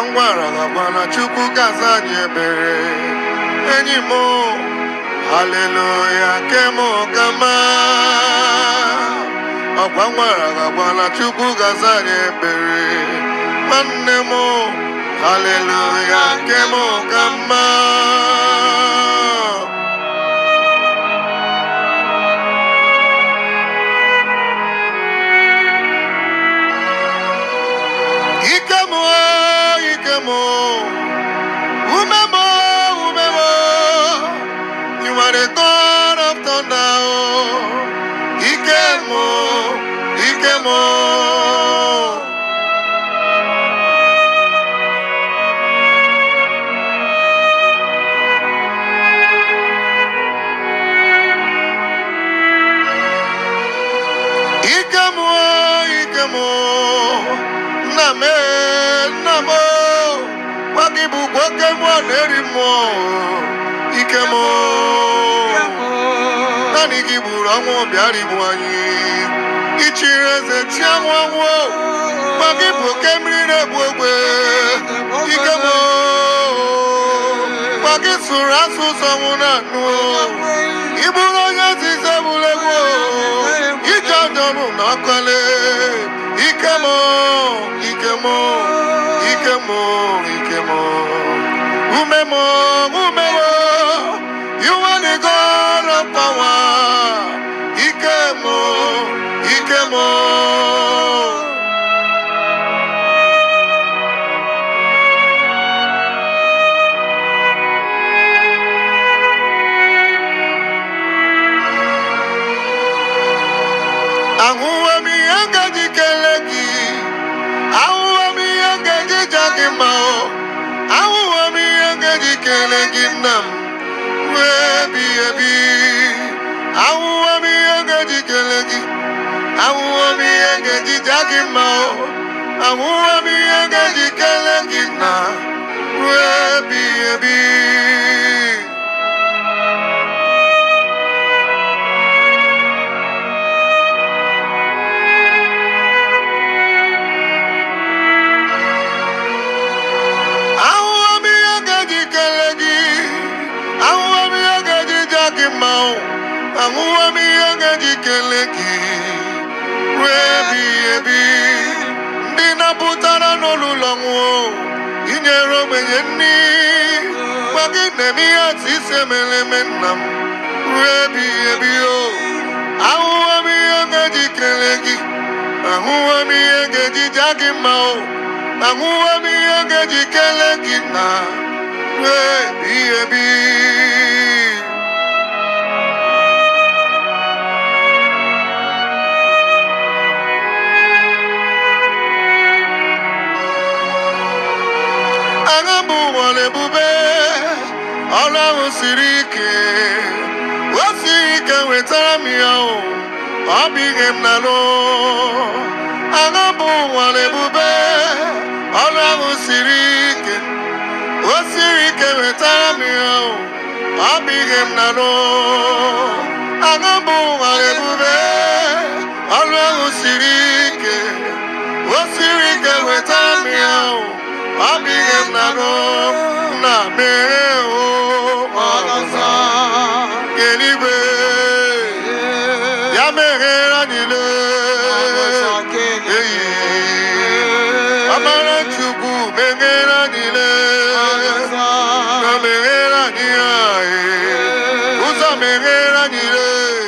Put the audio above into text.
ngwara gakwa na chukwu gaza anyị ekpere enyi m haleluya kem kama ọkwa ngwara gakwa na chukwu gaza anyị ekpere nwanne m haleluya kem kama ike m ike m ume m ume m you are the God of thunder ike m ike m ike m ike m nna m nna m gwa gị bụ nwoke mmụọ na-eri mmụọ ike m naanị gị gburu ọnwụ bịara igbu anyị ichiri eze chi anwụ anwụ gwa gị bụ oke mmiri na-egbu ogbe ike m gwa gị sụrụ asụsụ ọnwụ na anụ ị bụrụ onye nzize gburu egbu ije ọdọrụ na ọkọle ike m ike m ike m ike m ume m ume m you are the God of power ike m ike m ahụhụ m ihe ngaji kelee gị ahụhụ m ihe ngaji ja gị mma o ahụhụ m ihe ngaji kelee gị nna m ruo ebi ebi ahụhụ m ihe ngaji kelee gị ahụhụ m ihe ngaji ja gị mma o ahụhụ m ihe ngaji kelee gị nna ruo ebi ebi ahụhụ m ihe ga-eji kelee gị ahụhụ m ihe ga-eji ja gị mma o ahụhụ m ihe ga-eji kelee gị ruo ebighị ebi ndị napụtara n'olulu nwụọ inyere ogbenye nri gwa gị na-eme ihe atụ isi emere eme nna m ruo ebighị ebi o ahụhụ m ihe ga-eji kelee gị ahụhụ m ihe ga-eji ja gị mma o ahụhụ m ihe ga-eji kelee gị na ruo ebighị ebi agha bụ ụwa ebube ọrụ ahụ siri ike o siri ike wetara m ya o ọ bụ ihe m na-alụ agha bụ ụwa ebube ọrụ ahụ siri ike o siri ike wetara m ya o ọ bụ ihe m na-alụ agha bụ ụwa ebube ọrụ ahụ siri ike o siri ike wetara m ya o ọ bụ ihe m na-alụ na mere o ọzọ eluigwe ya meghere anyị lee eyi amara chukwu meghere anyị lee na meghere anyị ya ee. ụzọ meghere anyị lee